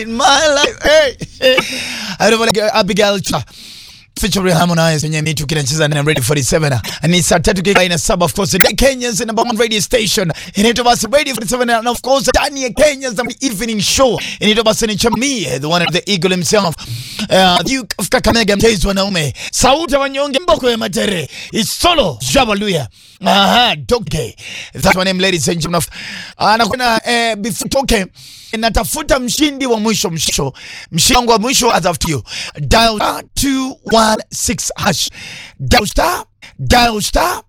in my life. Hey, hey. I don't like Abigail Cha. Featuring Harmonize yenye mitu kinacheza na Radio 47 ni saa tatu kika ina saba of course the Kenya's number one radio station inaitwa basi Radio 47 and of course ndani ya Kenya's evening show inaitwa basi ni Chami the one of the eagle himself uh, Duke of Kakamega mtezi wanaume sauti ya wanyonge mboko ya matere it's solo Jabaluya aha doke that's my name ladies and gentlemen anakwenda eh, before toke natafuta mshindi wa mwisho msho mshindi wangu wa mwisho as after you dial star 216 hash dial star dial star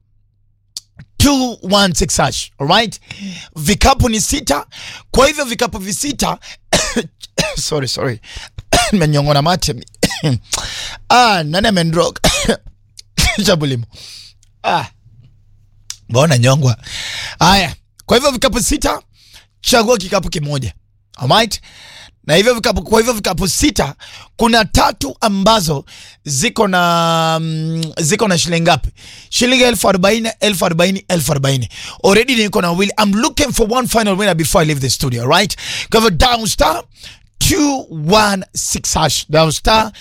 216 hash alright vikapu ni sita kwa hivyo vikapu visita sorry sorry nimenyongona mate ah nani amendrog chabulimo ah mbona nyongwa haya kwa hivyo vikapu sita chagua kikapu kimoja alright na hivyo vikapu, kwa hivyo vikapu sita kuna tatu ambazo ziko na mm, ziko na shilingi ngapi? Shilingi elfu arobaini elfu arobaini elfu arobaini Already niko na wawili. I'm looking for one final winner before I leave the studio, right? Kwa hivyo down star 216 hash down star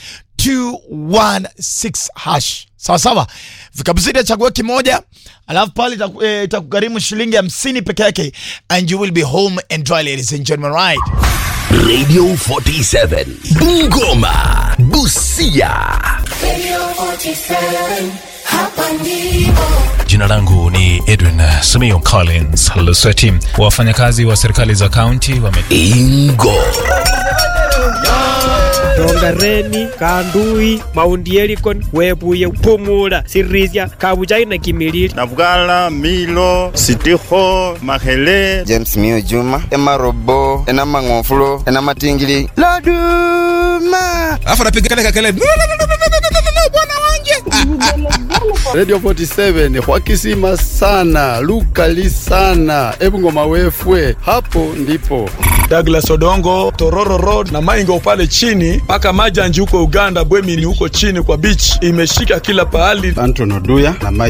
216 hash sawa sawa. Vikapu sita chagua kimoja, alafu pale itaku- eh, itakugharimu shilingi hamsini peke yake, and you will be home and dry, ladies and gentlemen, right? Radio 47 Bungoma Busia Jina langu ni Edwin Simiyu Collins Lusweti. Wafanyakazi wa serikali za kaunti wame Ingo rongareni kandui maundi elikon webuye pumula sirisia kabujai na kimilili Navugala, Milo, Sitiho, Mahele, james mio juma emarobo enamang'ofulo enamatingili loduma alafu anapiga kale kakele bwana wanje Radio 47 hwakisima sana lukali sana ebungoma wefwe hapo ndipo Douglas Odongo, Tororo Road na Maingo pale chini mpaka Majanji huko Uganda, Bwemili huko chini kwa beach, imeshika kila pahali. Anton Oduya na